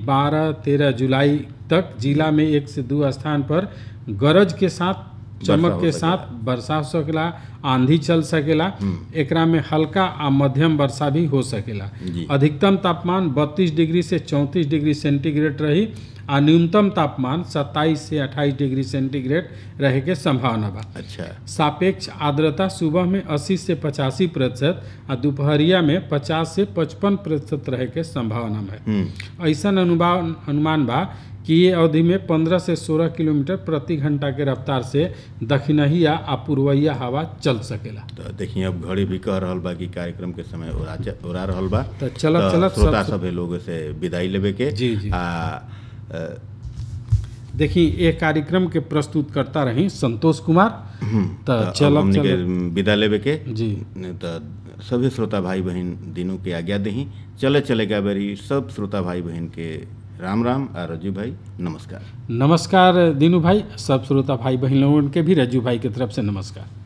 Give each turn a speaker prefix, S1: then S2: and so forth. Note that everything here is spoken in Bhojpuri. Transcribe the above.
S1: बारह तेरह जुलाई तक जिला में एक से दो स्थान पर गरज के साथ चमक
S2: हो
S1: के
S2: सकेला।
S1: साथ वर्षा हो सकेला आंधी चल सकेला एकरा में हल्का आ मध्यम वर्षा भी हो सकेला
S2: जी।
S1: अधिकतम तापमान 32 डिग्री से 34 डिग्री सेंटीग्रेड रही आ न्यूनतम तापमान 27 से 28 डिग्री सेंटीग्रेड रहे के संभावना बा
S2: अच्छा
S1: सापेक्ष आर्द्रता सुबह में 80 से पचासी प्रतिशत आ दोपहरिया में 50 से 55 प्रतिशत रहे के संभावना है
S2: हम्म
S1: ऐसा अनुमान अनुमान बा कि ये अवधि में 15 से 16 किलोमीटर प्रति घंटा के रफ्तार से दक्षिणहिया आ पूर्वइया हवा चल सकेला
S2: तो देखिए अब घड़ी भी कह रहल बा कि कार्यक्रम के समय ओरा च- ओरा रहल बा
S1: तो चलत
S2: तो
S1: चलत
S2: श्रोता
S1: सब
S2: सभे लोग से विदाई लेवे के
S1: जी, जी।
S2: आ अ,
S1: देखी ये कार्यक्रम के प्रस्तुत करता रही संतोष कुमार
S2: हम्म,
S1: तो
S2: तो अब
S1: चलत
S2: हमनी के
S1: चलत
S2: विदा लेवे के
S1: जी
S2: तो सभी श्रोता भाई बहन दिनों के आज्ञा दही चले चले का बेरी सब श्रोता भाई बहन के राम राम आ रजू भाई नमस्कार
S1: नमस्कार दीनू भाई सब श्रोता भाई बहन लोगों के भी रज्जू भाई की तरफ से नमस्कार